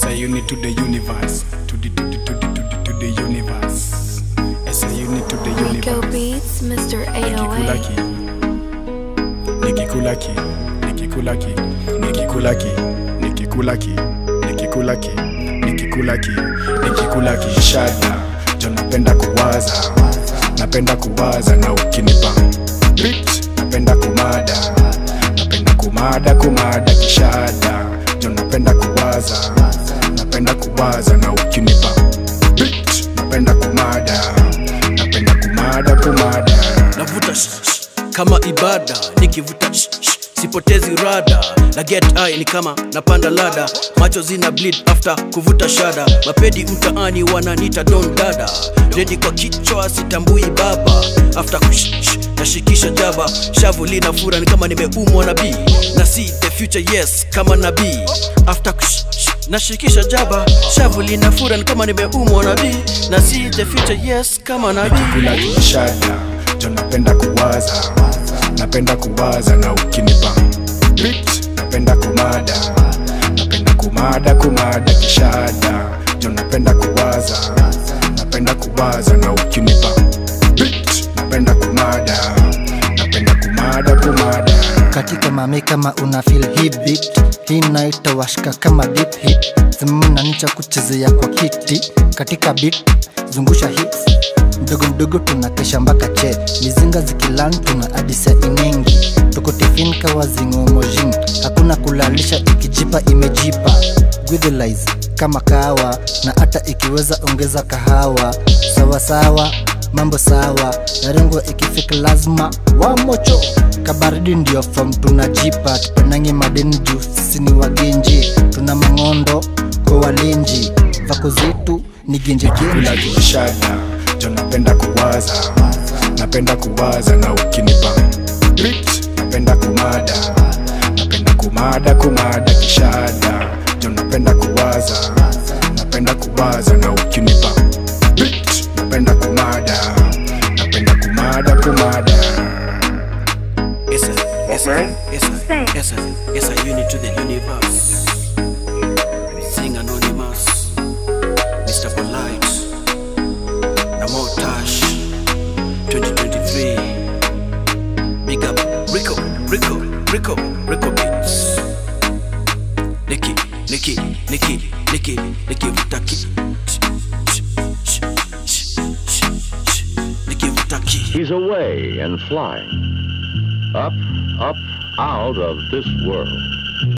a unit to the universe. To the to the to the to the, to the universe. As a unit to the Rico universe. Beats, Mr. 808. Nikikulaki, nikikulaki, nikikulaki, nikikulaki, nikikulaki, nikikulaki, nikikulaki, shada. Jo napenda kuwaza, napenda kuwaza na ukinipa beat, napenda kumada, napenda kumada, kumada kishada. Jo napenda kuwaza, napenda kuwaza na ukinipa beat, napenda kumada, napenda kumada, kumada. navuta sh, sh, kama ibada nikivuta sh, sh, sipotezi rada na get high ni kama napanda lada macho zina bleed after kuvuta shada mapedi mtaani wananita don dada redi kwa kichwa sitambui baba after kush, sh, nashikisha jaba shavu lina fura ni kama nimeumwa na bii na see the future yes kama nabii after kush, sh, nashikisha jaba shavu lina fura ni kama nimeumwa na bii na see the future yes kama nabii kula kishada jo napenda kuwaza napenda kuwaza na ukinipa beat napenda kumada napenda kumada kumada kishada jo napenda kuwaza napenda kuwaza na ukinipa beat napenda kumada napenda kumada kumada katika mami kama una feel hii beat hii naita washka kama deep hit zimna nicha kuchezea kwa kiti katika beat zungusha hits mdogo mdogo tunakesha mpaka che mizinga zikilan tuna adisa inengi tuko tifin kawa zingomojin hakuna kulalisha ikijipa imejipa Gwithilize kama kawa na hata ikiweza ongeza kahawa sawa sawa mambo sawa narengo ikifika lazima wamocho kabaridi ndio fom tunajipa tupenangi madeni juu sisi ni wagenji tuna mang'ondo kwa walinji vako zetu ni genje kula genji kishada jo napenda kuwaza napenda kuwaza na ukinipa beat napenda kumada napenda kumada kumada kishada jo napenda kuwaza napenda kuwaza na ukinipa beat napenda kumada napenda kumada kumada It's a, it's a, it's a, it's a, it's a unit to the universe. Sing anonymous, Mr. Polite, Namo Tash, 2023. Big up, Rico, Rico, Rico, Rico Beats. Nicky, Nicky, Nicky, Nicky, Nicky Vutaki. Nicky Vutaki. He's away and flying. Up, up, out of this world.